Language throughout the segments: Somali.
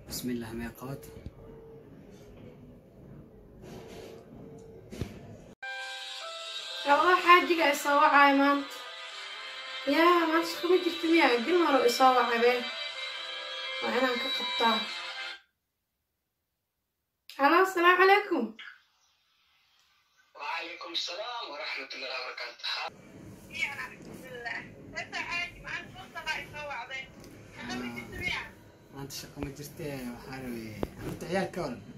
بسم الله ميقات والله xaajiga isoo wacay maanta yaa maanta shaqo ma jirta miyaa bil maro isoo wacay been waa inaan ka qabtaa halo asalaamu calaykum وعليكم السلام ورحمة الله وبركاته maanta shaqo ma jirtee waxaa rabay horta ciyaal ka waran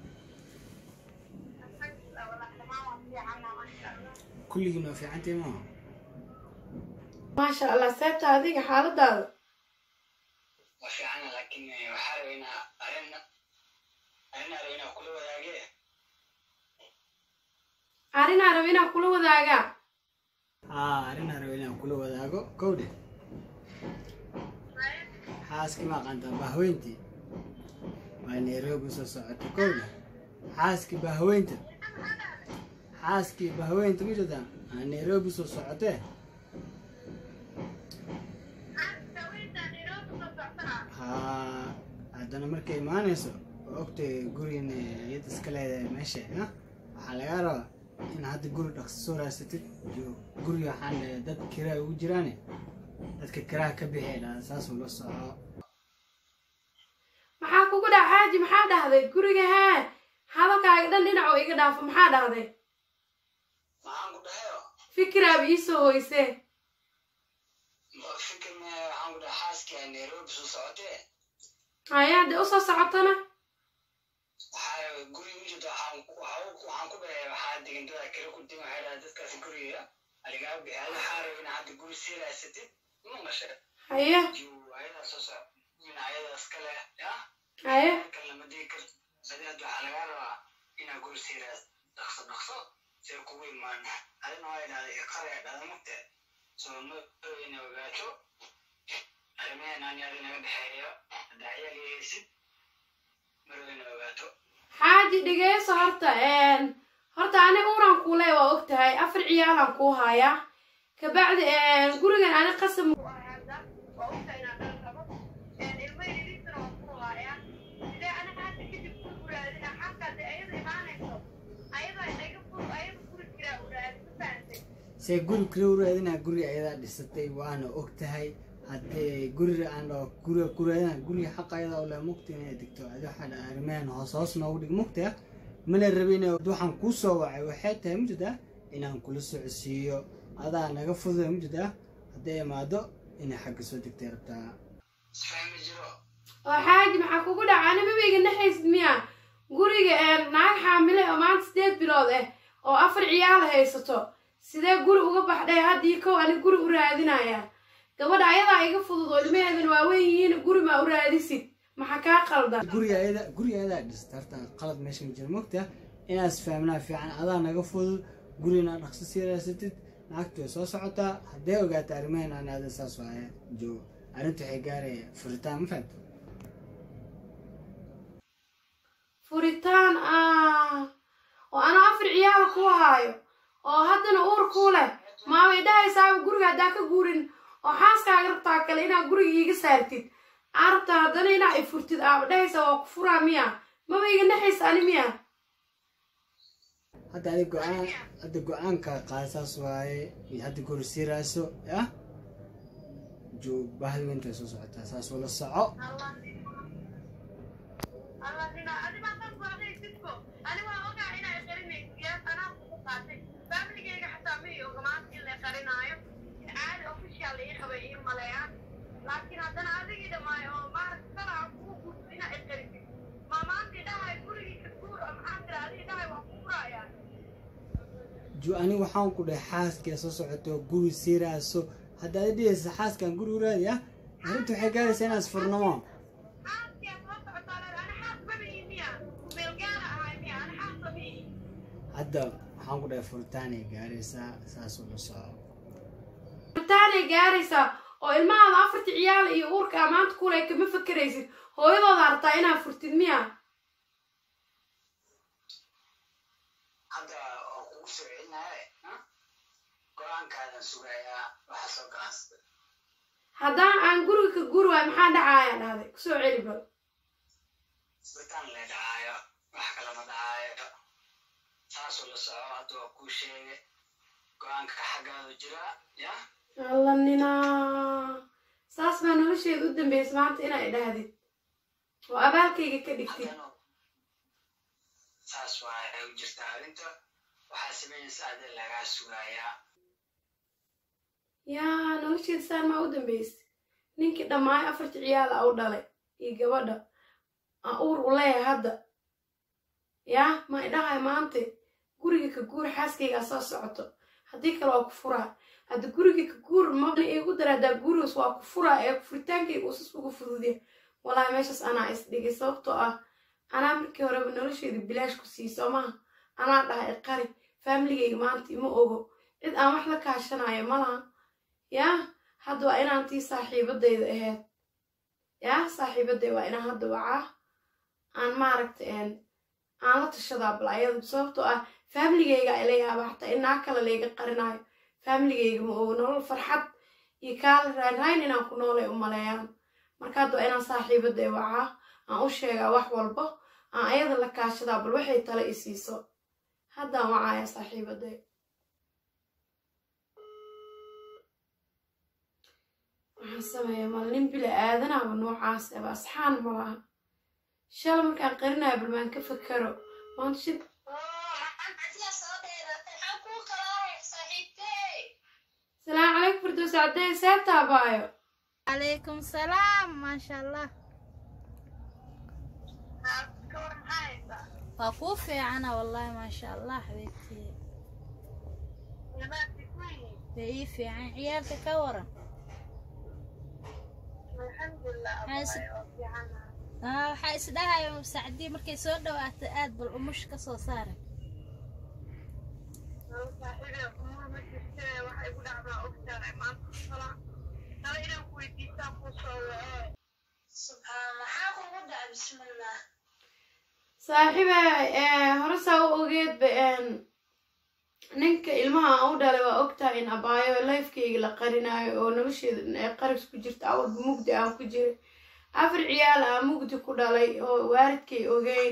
kulligiin waa fiicantii maaha maasha allah seebta adiga xaaladaada وفي عنا لكن وحاولنا أرنا أرنا أرنا كل وذاقيه arrinaa raba inaan kula wadaagaa haa arrinaa rabay inaan kula wadaago kowdhe xaaskii ma aqaantaa bahweyntii waa nairobi soo socota kowdhe xaaskii bahweynta xaaskii bahweynta ma jirtaa aa nairobi soo socotee haa haddana markay imaanayso oo ogtay gurigan iyad iska leedahay meesha ha waxaa lagaa rabaa in hadda guri dhaqso soo raasatid iyo guri waxaan leeyahay dad kiraa ugu jiraane dadka kiraa ka bixi dhaa saas ula soco maxaa kugu dhac xaaji maxaa dhahday guriga hee hadalkaaga dhan dhinac oo iga dhaafo maxaa dhahday معاهم قد هيو fikiraaba iisoo hoysee فكر ما معاهم قد حاسك نيروبي سو سعودي haya haddee usoo socotona waxaa guri u jirta waxaan ku waxaan ku dhahay waxaa degan dada kale ku degan waxay dhahay dadkaasi guriga aligaa bixi ada waxaa rabay in hadda guri sii raasatid ma mashe haye juu ayadaa soo soc in ayadaas kale ya haye kan lama digi karto adeed waxaa lagaa rabaa inaa guri sii raas dhaqso dhaqso see kugu imaan adina waa idhahda iqara ee dhada mugte soo ma ina ogaato arrimahan ani adi naga dhexeeyo haddaa ciyaal yahaysid marow ina ogaato xaaji dhegeyso horta een, horta ani uuraan kuule waa og tahay afar ciyaalaan kuu hayaa kabacdi een, gurigan ani qasab see guri kula waraadinaa guri ayadaa dhisatay waana og tahay haddee guriga aan dhaho guriga kuraadina guriga xaqa ayadaa ole mugta inay degto adi waxaa dha arrimahan hoos hoos noogu dhig mugta mana rabin waxaan kuu soo wacay waxay tahay mujida inaan kula socodsiiyo adaa naga fududa mujida hadday imaado inay xagga soo degtay rabtaa isfahmi jiro oo xaaji maxaa kugu dhaca ani mabayga naxaysid miya guriga een, naag xaamile oo maanta sideed bilood ah oo afar ciyaala haysato sidee guri uga baxdhay haddii kow ani guri u raadinaya gabadha ayadaa iga fudud oo ilmaheedan waaweyn yihiin guri maa u raadisid maxaa kaa qaldan guriga ayada guriga ayadaa dhista horta qalad meesha ma jira mugta inaas fahmnaa fiican adaa naga fudud gurina dhaqso sii raasatid lacagtu way soo socotaa hadday ogaata arrimahan aan aada saas waaye joogo arrinta waxay gaaraya furitaan ma fahamta furitaan ah oo ana afar ciyaala kuu haayo oo haddana uur kuu leh maamay dhahaysaaba guriga haddaa ka guurin oo xaaskaaga rabtaa kale inaad guriga iiga saartid aa rabtaa haddana inaa i furtid aaba dhahaysa waa ku furaa miya maba iga naxaysa ani miya hadda adi go-aan hadda go-aanka qaada saas waaye iyo hadda guri sii raaso ah joo bahal weynta way soo socotaa saas ula soco laakiin haddana adigii dhamaayo oo maaragta salaa kuu gurto inaa iqarisid maamaantii dhahay gurigii ka guur oo maxaa tira adigii dhahay waa ku furayaa joo aniga waxaan ku dhahay xaaskee soo socoto guri sii raaso hadda adi dhihaysa xaaskan guri u raadi ah arrinta waxay gaaraysaa inaas furnamo xaaskiyaa soo socotaa leeda ani xaas mabihi miya meel gaara ahay miya ani xaas mabihi hadda waxaan ku dhahay furitaanay gaaraysaa saas ula soco furitaanay gaaraysaa oo ilmahaada afarta ciyaala iyo uurka amaanta kule kama fakeraysid hooyadooda hartaa inaad furtid miya hadda oo kugu soo celinaaye go-aankaadan sugayaa waxa soo galansada haddaan aan guriga ka guuri waayo maxaa dhacaya dhahday kusoo celi bal isbitaan le dhacaayo wax kalama dhacaayo saasuu la soco hadda waa kuu sheegay go-aanka xaggaadu jiraa ya alla ninaa saas baa nolosheeda u dambaysa maanta inaa idhaahdid oo abaalkayga ka dhigtid haddana saas waa ay u jirtaa arrinta waxaa samaynaysa adin lagaa sugayaa yaa nolosheeda saan maa u dambaysa ninkii dhammaay afartii ciyaal a u dhalay iyo gabadha aan uur u leeyahay hadda yaa ma idhahay maante guriga ka guur xaaskaygaa soo socoto haddii kale waa ku furaa hadda guriga ka guur mabna iigu dara haddaa gurigaas waa ku furaa ee furitaankayga usas ugu fududya walaahi meeshaas anaa isdhigay sababtoo ah anaa markii horeba nolosheeda bilaash ku sii soo maha anaa dhahay qari faamiligayga maanta ima ogo cid aan wax la kaashanayo malaha yaa hadda waa inaan tii saaxiibadayda ahayd yaa saaxiibaday waa inaan hadda wacaa aan maaragtay aan la tashadaa bal ayadu sababtoo ah faamiligayga ila yaaba xataa inaa kale layga qarinaayo faamiligayga ma ogo nolol farxad iyo kaala raanrayn inaan ku noolay u maleeyaan marka hadda waa inaan saaxiibaday wacaa aan u sheegaa wax walbo aan ayada la kaashadaa bal waxay tale i siiso haddaan wacaaya saaxiibaday waxaan sameeyaa mal nin bila aadanaaba noocaas aba asxaan ma laha shala markaan qarinayo bal maan ka fakaro maanta shid salaamu calaykum firdows caddee see taabaayo عليكم السلام ما شاء الله وقوفي أنا والله ما شاء الله حبيبتي كيفي عن عيالك كورا آه waxaa isdhahayo sacdii markay soo dhawaato aad bal umush ka soo saara saaxiiba hore saa u ogeedba ninka ilmaha aan u dhalay waa ogtahay in abaayo lifekayga la qarinaayo oo nolosheeda qaribs ku jirta awalba mugdi aan ku jiray afar ciyaal aan mugdi ku dhalay oo waalidkay ogeyn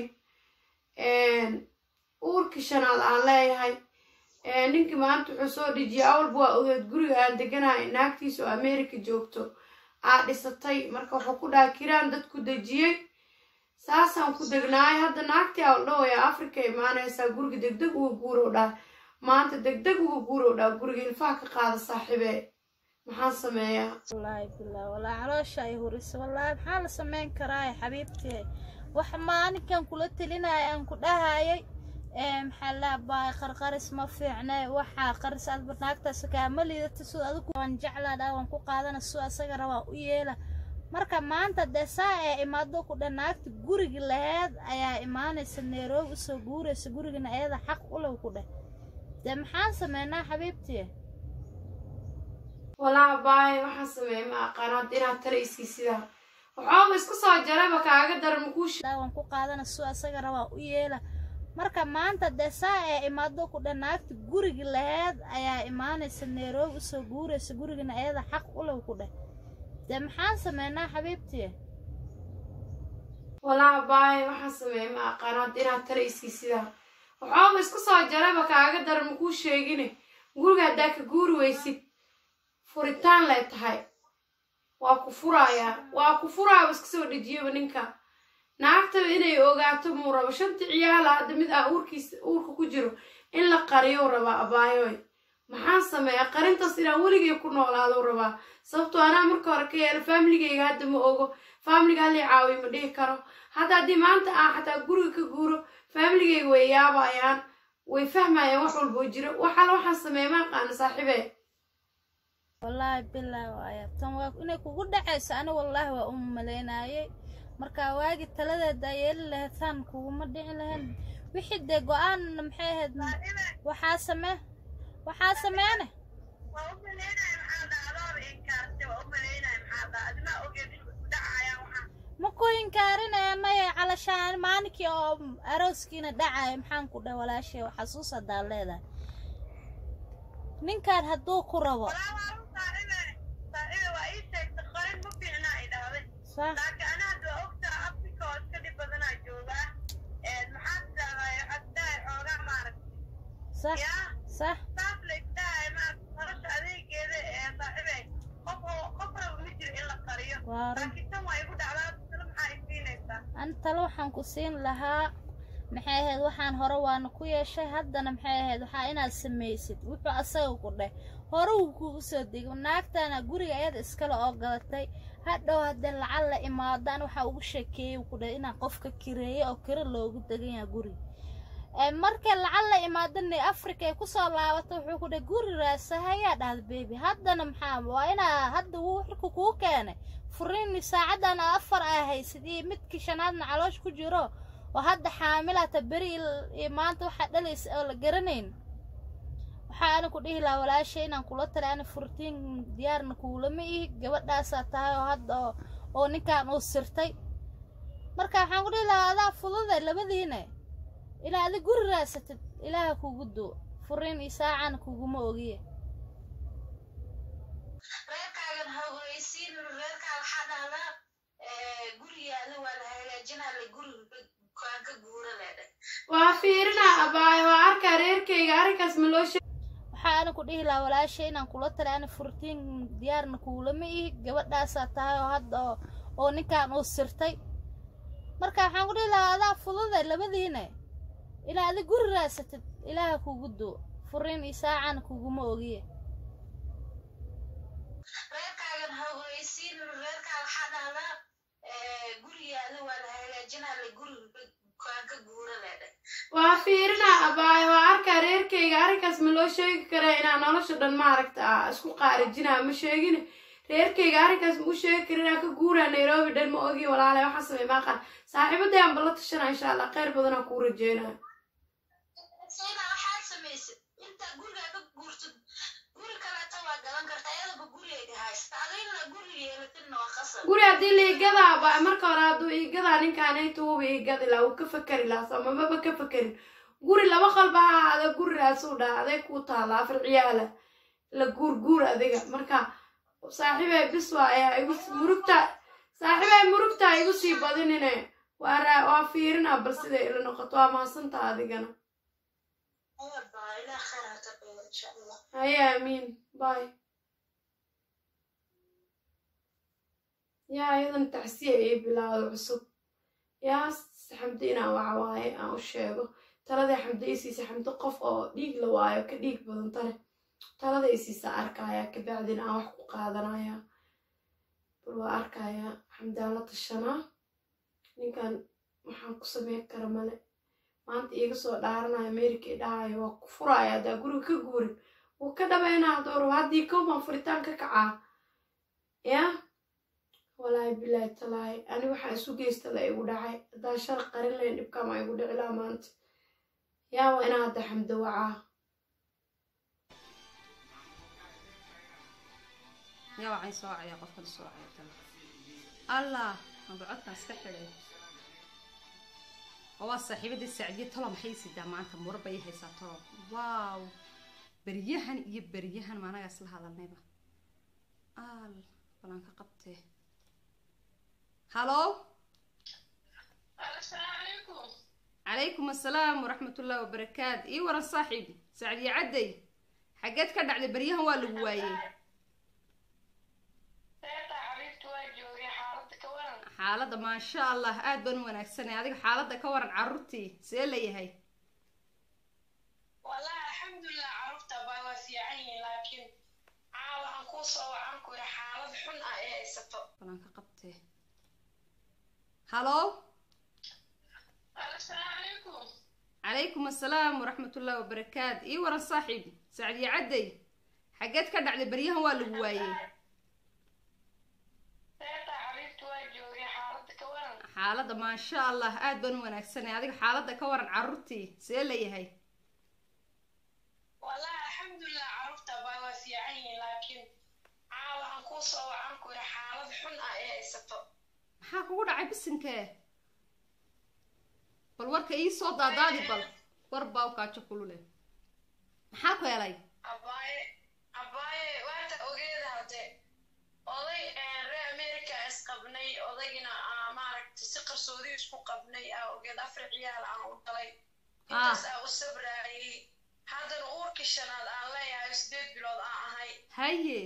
uurkii shanaad aan leeyahay ninkii maanta wuxuu soo dhejiyay awalba waa ogeed guriga aan deganahay naagtiisa oo america joogto aa dhisatay marka wuxuu ku dhahay kiraan dad ku dejiyey saasaan ku degnaay hadda naagtii aa dhawaya africa imaanaysaa guriga degdeg uga guurow dhaa maanta degdeg uga guurow dhaa guriga ilfaha ka qaada saaxiibe maxaan sameeyaa wallaahi billah wallaahi caloosha ay hurisa wallaahi maxaa la samayn karaa xabiibtee wax maalinkan kula telinaya aan ku dhahayay maxaa laa baay qarqaris ma fiicne waxaa qaris aad naagtaas kaama liidata sida adigu waan jeclaa dhaa waan ku qaadana sida asaga rabaa u yeela marka maanta dee saa ee imaado ku dhan naagta gurigi laheed ayaa imaanaysa nairobi usoo guuraysa gurigana ayada xaq u lew ku dheh dee maxaan sameynaa xabiibtii walaa baay waxaan sameeyay ma aqaan hadda inaad tala isii sidaa waxooba isku soo jaraba kaaga daran makuu dhaa waan ku qaadana sida asaga rabaa u yeela marka maanta dee saa ee imaado ku dhan naagta gurigi laheed ayaa imaanaysa nairobi usoo guuraysa gurigana ayada xaq u lew ku dheh dee maxaan sameynaa xabiibtii walaa baay waxaan sameeyay ma aqaan hadda inaad tala isii sidaa waxooba isku soo jaraba kaaga daran makuu sheegine guriga haddaa ka guuri weysid furitaan lay tahay waa ku furayaa waa ku furaaba iska soo dhejiyaba ninka naagtaba inay ogaato muu rabo shanta ciyaala hadda mid ah uurkiisa uurka ku jiro in la qariyou rabaa abaayoy maxaan sameeyaa qarintaas inaan weligay ku noolaadou rabaa sababtoo anaa marka hore ka yeelo faamiligayga hadda ma ogo faamiliga halii caawiy ma dhihi karo hadda haddii maanta aan xataa guriga ka guuro faamiligayga way yaabayaan way fahmayaan wax walboo jiro waxaala waxaan sameeya ma aqaana saaxiibee wallaahi bilaa waaya tan waa inay kugu dhacayso ani wallaahi waa u malaynaayay marka waagi taladeeda yeeli lahayd taan kuguma dhici lahayn wixii dee go-aan maxay ahayd waxaa samee waxaa sameene ma ku inkaarinaya maya calashaan maalinkii oo arooskiina dhacaya maxaan ku dhah walaashay xasuus hadaa leedahay ninkaan hadduu ku rabo sax yaa sax saas la isdhahay maaragta nolosha adeegeeda ee saaxiibay qof oo qof raba ma jiro in la qariyo waa run laakiin tan waa igu dhacdaa talo maxaa isiinaysaa an talo waxaan ku siin lahaa maxay ahayd waxaan hore waana ku yeeshay haddana maxay ahayd waxaa inaad samaysid wuxuu asaga ku dheh hore uu kugu soo dego naagtana guriga ayada iskale oo gadatay hadhow haddee lacag la imaadaan waxaa ugu sheekeeyey ku dheh inaan qofka kireeye oo kiro loogu degan yahay guriga ee markay lacag la imaadana africa ay kusoo laabato wuxuu ku dheh guri raasahayaa dhahda bebi haddana maxaa waa inaa hadda wuu xilku kuu keenay furiini saacadan afar aa haysid iyo midkii shanaadna caloosh ku jiro oo hadda xaamilata beri il- iyo maanta waxaa dhalaysa oo la garanayn waxaa ana ku dhihi lahaa walaashay inaan kula talay ana furtiin diyaarna kuulama ihi gabadhaasaa tahay oo hadda oo oo ninkan uu sirtay marka waxaan ku dhihi lahaa adaa fudude labadiine ilaa adi guri raasatid ilaaha kugu duu furiin iyo saacana kuguma ogiye reerkaagan ha ogeysiin reerkaa waxaa dhahdaa gurigaada waa la hagaajinaa la guriga kaan ka guura leedhay waa fiirina abaayo waa arkaa reerkayga arrinkaas ma loo sheeg waxaa ana ku dhihi lahaa walaashay inaan kula talay ana furtiin diyaarna kuulama ihi gabadhaasaa tahay oo hadda oo oo ninkan uu sirtay marka waxaan ku dhihi lahaa adaa fudude labadiine ilaa adi guri raasatid ilaaha kugu duu furiin iyo saacana kuguma ogiye reerkaagan ha ogeysiin reerkaa waxaa dhahdaa gurigaada waa la hagaajinaa la guriga kaan ka guura leedhay waa fiirina abaayo waa arkaa reerkayga arrinkaas ma loo sheegi karaa inaa nolosha dhan maaragta ah isku qaarijinaa ma sheegin reerkayga arrinkaas ma u sheegi kara inaa ka guuraa nairobi dhan ma ogi walaale waxaa samey maaqan saaxiibadii aan balla tashana insha allah kheyr badanaa kuu rajeynaa sayna waxaad samaysid intaa gurigaa ka guurtid guri kaleeta waa gadan karta ayadaba gurigayga haysta adigna guri yeelatidna waa qasab guri haddii la igadaa ba marka hore hadduu igadaa ninkaanaytu wuba igadi laha wuu ka fakeri lahaa soo mamaba ka fakerin guri laba qalba ha ahaada gurigaasuu dhaha aday kuu taala afar ciyaala la guur guur adiga marka saaxiibay bis waa ayaa igu murugta saaxiibay murugta igu sii badinine waa raa waa fiirina bal siday ila noqoto waa mahadsantaa adigana ayaba ilaah khayr ha ka dhigo insha allah haye aamiin bye yaa iyadan tacsiya ii bilaawda cusub yaa xamdi inaan waxa waaye aan u sheego taladii xamdi ii siisa xamdi qof oo dhiig la waayo ka dhiig badan tale talada ii siisa arkaya kabacdina aan wax ku qaadanaya bal waa arkaya xamdi aan la tashanaa ninkan waxaan ku sameyn kara male maanta iiga soo dhaaranaya america i dhahayo waa ku furaya haddaa guriga ka guurin wuu ka dhabaynaa dooro haddii kowbaan furitaan ka kacaa yaa walaahi bilaahi talaahi ani waxaa isu geysta la igu dhacay haddaan shar qarin layn dhibkaama igu dhici laha maanta yaa waa inaa hadda xamdo wacaa yaa waxay soo wacaya qofkan soo wacaya tala allah maba codkaan iska xidhay oo waa saaxiibadii sacdiye tolo maxay sidaa maanta mura bay haysaa tolo waaw beryahan iyo beryahan maanaga isla hadalnayba al balan ka qabtee halo calaykum assalaam waraxmat ullahi wabarakaat ii waran saaxiibi sacdiye cadday xaggeed ka dhacday beryahan waa lagu waayey xaaladda maasha allah aad baan u wanaagsanay adiga xaaladda ka waran carruurtii see layahay wallahi alxamdulilah carruurta baa waa fiican yihiin laakiin caa waxaan kuu soo wacan ku yidhi xaalad xun ah ee haysato balan ka qabtee halo calaykum assalaam waraxmat ullahi wabarakaat ii waran saaxiibi sacdiye cadday xaggeed ka dhacday beryahan waa lagu waayey xaaladda maasha allah aad baan u wanaagsanay adiga xaaladda ka waran carruurtii see layahay wallahi alxamdulilah carruurta baa waa fiican yihiin laakiin caa waxaan kuu soo wacan ku yidhi xaalad xun ah ee haysato maxaa kugu dhacay bisinkee bal warka ii soo daadaadi bal war baa u kaajo kulule maxaa ku helay abaaye abaaye waata ogeeda hadde oday reer america isqabnay odaygina aa maaragtay si qarsoodi isku qabnay aa ogeed afar ciyaal aan u dhalay intaas aa u sabraayay haddana uurkii shanaad aan leeyahay sideed bilood aan ahay haye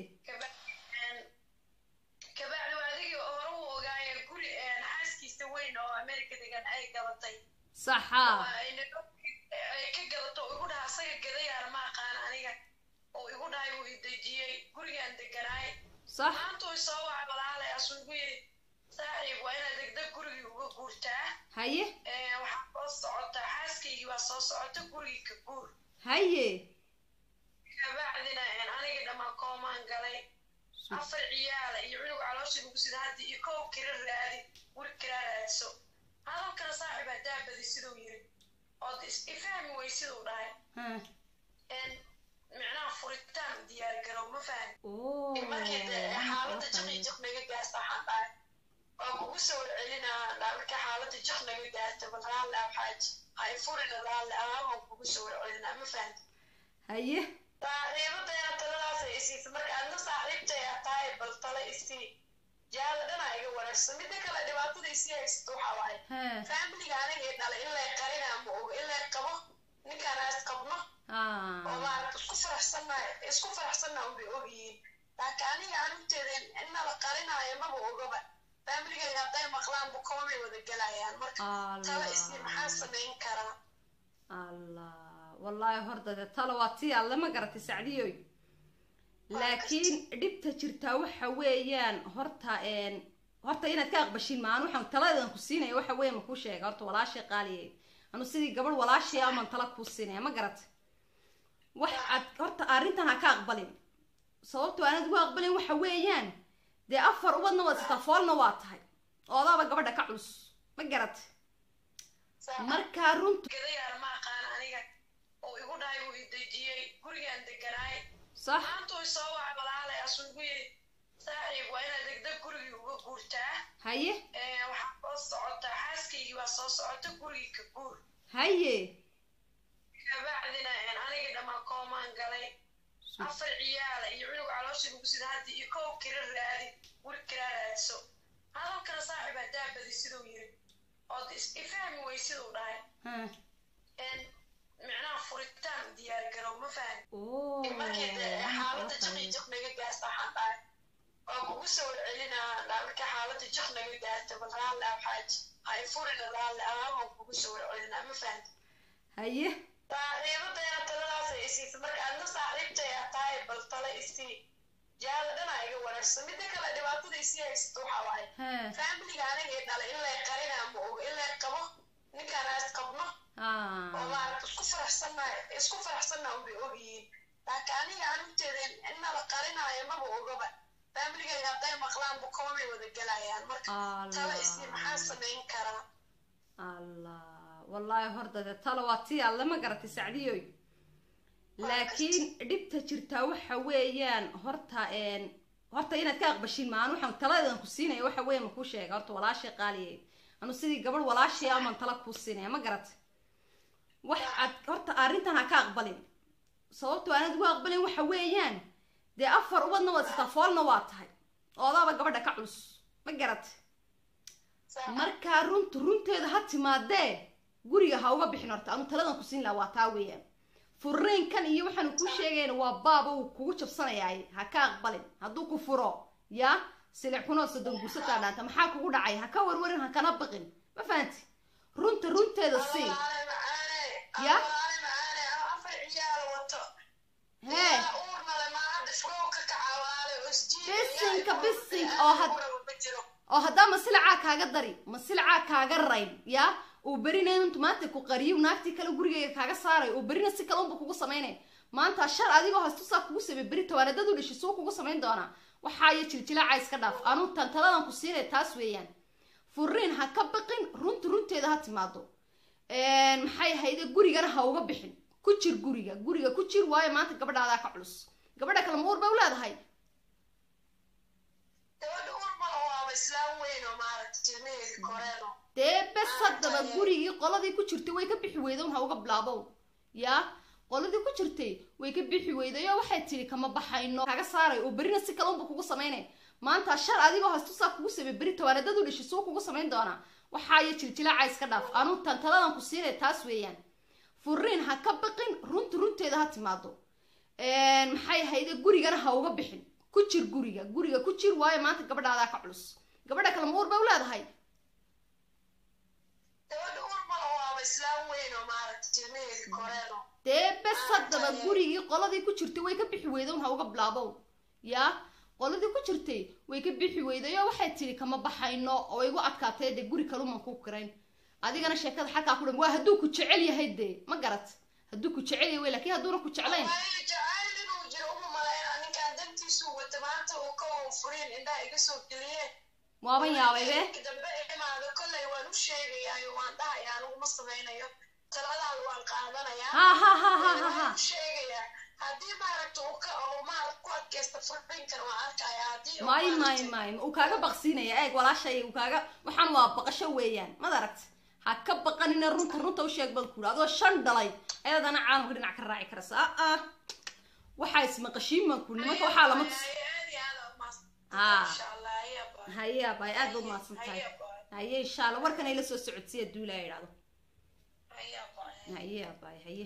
kabacdi waa adigii hore u ogaaya guri xaaskiisa weyn oo america degan ay gadatay saxa ay ka gadato oo igu dhaha asaga gadayaana ma aqaan aniga oo igu dhahay wuu idejiyey gurigaan deganaay sax maantuu isoo waca walaalay asuu igu yidhi saaxiib waa inaad degdeg gurigii uga guurtaa haye waxaa soo socota xaaskaygii waa soo socota gurigii ka guur haye kabacdina anigii dhammaan koomaan galay afar ciyaala iyo cunug caloosha lagu sida haddi iyo kow kira raadi guri kira raadso hadalkana saaxiib haddaa badi siduu yiri ood ifahmi wey siduu dhahay micnaha furitaan u diyaar garow ma fahmi markii xaaladda jiqi jiq naga gaasta waxaan dhahay waa kugu soo celinaa markii xaaladda jiq naga gaasta bal raalli ah xaaji hay furina raalli ah waan kugu soo celinaa ma fahmi haye saaxiibadayna taladaas ay isiisa marka adna saaxiibtay a tahay bal tala isii jaada dhanaa iga wanaagsan midda kale dhibaatada isii haysato waxaa waaye faamiliga aniga i dhalay in lay qarinaa ma ogo in lay qabo ninkaan aas qabno oo maarata isku faraxsannaay isku faraxsanna unbay ogyihiin laakiin aniga anugteeda innala qarinaayo maba ogaba faamiligayga hadday maqlaan bukoomay wada gelayaan marka tala isii maxaa samayn karaa allah wallaahi horta de talo waa tii alle ma garatay sacdiyoy laakiin dhibta jirtaa waxa weeyaan horta horta inaad ka aqbashin maan waxaan taladan ku siinaya waxa weeye ma kuu sheega horta walaashay qaaliye anu sidii gabadh walaashay aman tala kuu siinaya ma garatay wax aad horta arrintan ha ka aqbalin sababto aanad ugu aqbalin waxa weeyaan dee afar ubadna waad sitaa foolna waa tahay oodaaba gabadha ka culus ma garatay markaa runtu gadayaana ma aqaan aniga oo igu dhahay wuu idejiyey gurigaan deganaay sax maantuu isoo waca walaalay asuu igu yidhi saaxiib waa inaad degdeg gurigii uga guurtaa haye waxaa soo socota xaaskaygii waa soo socota gurigii ka guur haye kabacdina anigii dhammaan koomaan galay afar ciyaala iyo cunug caloosha lagu sida haddi iyo kow kira raadi guri kira raadso hadalkana saaxiib haddaa badi siduu yiri ood ifahmi wey siduu dhahay micnaha furitaan u diyaar garow ma fahmi markii xaaladda jiqi jiq naga gaasta waxaan dhahay waa kugu soo celinaa markii xaaladda jiq naga gaasta bal raalli ah xaaji hay furina raalli ah waan kugu soo celinaa ma fahmi haye saaxiibadayna taladaas ay isiisa marka adna saaxiibtay a tahay bal tala isii jaada dhanaa iga wanaagsan midda kale dhibaatada isii haysato waxaa waaye faamiliga aniga i dhalay in lay qarinaa ma ogo in lay qabo ninkaan aas qabno oo maarata isku faraxsannaay isku faraxsanna unbay ogyihiin laakiin aniga anugteeda innala qarinaayo maba ogaba faamiligayga hadday maqlaan bukoomay wada gelayaan marka tala isii maxaa samayn karaa allah wallaahi horta de talo waa tii alle ma garatay sacdiyoy laakiin dhibta jirtaa waxa weeyaan horta horta inaad ka aqbashin maan waxaan taladan ku siinaya waxa weeye ma kuu sheega horta walaashay qaaliye anu sidii gabadh walaashay aman tala kuu siinaya ma garatay wax aad horta arrintan ha ka aqbalin sababto aanad ugu aqbalin waxa weeyaan dee afar ubadna waad sitaa foolna waa tahay oodaaba gabadha ka culus ma garatay markaa runtu runteeda ha timaadee guriga ha uga bixin horta anu taladan ku siin laha waa taa weeyaan furriinkan iyo waxaanu kuu sheegayna waa baaba uu kugu jabsanayaay ha ka aqbalin hadduu ku furo yaa silic kunoo soddon guursataa dhaanta maxaa kugu dhacay ha ka warwarin ha kana baqin ma fahanti runta runteeda sii ya hee bisinka bisinka oo had oo haddaa masilacaa kaaga dari masilacaa kaaga rayn yaa uu berina intu maanta ku qariyo naagtii kale gurigeyga kaaga saaray oo berina si kale unba kugu samaynay maanta shar adigoo hastusaa kugu samey beri tawaanadadu dhishi suu kugu samayn doonaa waxaayo jiljilaaca iska dhaaf anu tan taladan ku siinay taas weeyaan furiin ha ka baqin runta runteeda ha timaado maxay ahayde gurigana ha uga bixin ku jir guriga guriga ku jir waayo maanta gabadhaadaa ka culus gabadha kale ma uur bay u leedahay dee bes haddaba gurigii qoladii ku jirtay way ka bixi weyday un ha uga bilaabow yaa qoladii ku jirtay way ka bixi weyday oo waxay tidhi kama baxayno kaga saaray oo berina si kale unba kugu samaynay maanta shar adigoo hastusaa kugu samey beri tawaanadadu dhishi suu kugu samayn doonaa waxaayo jiljilaaca iska dhaaf anu tan taladan ku siinay taas weeyaan furiin ha ka baqin runta runteeda ha timaado maxay ahayde gurigana ha uga bixin ku jir guriga guriga ku jir waayo maanta gabadhaadaa ka culus gabadha kale ma uur bay u leedahay gabadha urmala waaba islaam weyn oo maaragta jirnaheedi koreeno dee bes haddaba gurigii qoladii ku jirtay way ka bixi weyday un ha uga bilaabow yaa qoladii ku jirtay way ka bixi weyday oo waxay tidhi kama baxayno oo igu adkaatay dee guri kaluman ku kirayn adigana sheekada xalkaa ku dhan waa hadduu ku jecel yahay dee ma garat hadduu ku jecel yahay wey laakiin hadduuna ku jeclayn waayo jacayl inuu jiro uma malayna ninkaan dantiisu wata maanta uu ka oo furiin indhaha iga soo geliye waaban yaabay be Markii dambe imaado kolley waan u sheegayaayo waan dhahayaa aniguma samaynayo taladaada waan qaadanayaa ha ha ha ha ha ha waan u sheegayaa haddii maaragta uu ka oo maaragta ku adkaysta furiinkan waan arkayaa haddii uu maayo maayo maaragtay- maayo uu kaaga baqsiinaya eeg walaashay uu kaaga waxaan waa baqasho weeyaan mad aragt ha ka baqanina runta runta u sheeg bad kuuri adoo shan dhalay ayadana caalamka dhinac ka raaci karasa a a waxaa ismaqashiin baan kuuri nimanka waxaa lama tus Aad iyo aad aad umahadsan. Ah. Insha Allah, ayaa baa. haye abay aad ba umahadsan tahay Ayaa baa. haye insha allah warkan ay la soo socodsiya duula ay idhahdo Ayaa baa. haye abay haye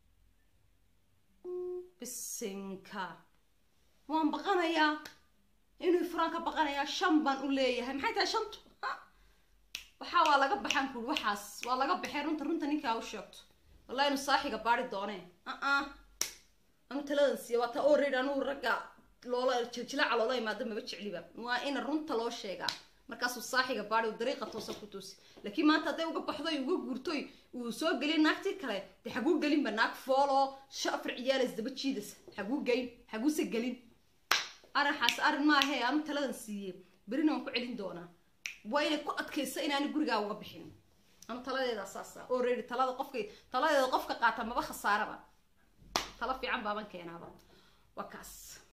bisinka waan baqanayaa inuu furaan ka baqanayaa shan baan u leeyahay maxay tahay shantu Ha? waxaa waa laga baxaan kuuri waxaas waa laga baxay runta runta ninkaa u sheegto wallahi inuu saaxiga baari doonee aa anu taladan siiya waa ta already anugu ragga loola jiljilaca loola imaado maba jecliba waa ina runta loo sheegaa markaasuu saaxiga baari uu dariiqa toosa ku toosi laakiin maanta hadday uga baxdoy uga guurtoy uu soo gelin naagtii kale dee xaguu gelinba naag fooloo shafar ciyaalas daba jiidas xaguu geyn xaguuse gelin arrinxaas arrin maahee anu taladan siiyey berina waan ku celin doonaa waa inay ku adkaysa inaani gurigaa uga bixin anu taladeeda saasa already talada qofka taladeeda qofka qaata maba khasaaraba talo fiican baaban keenaaba waa kaas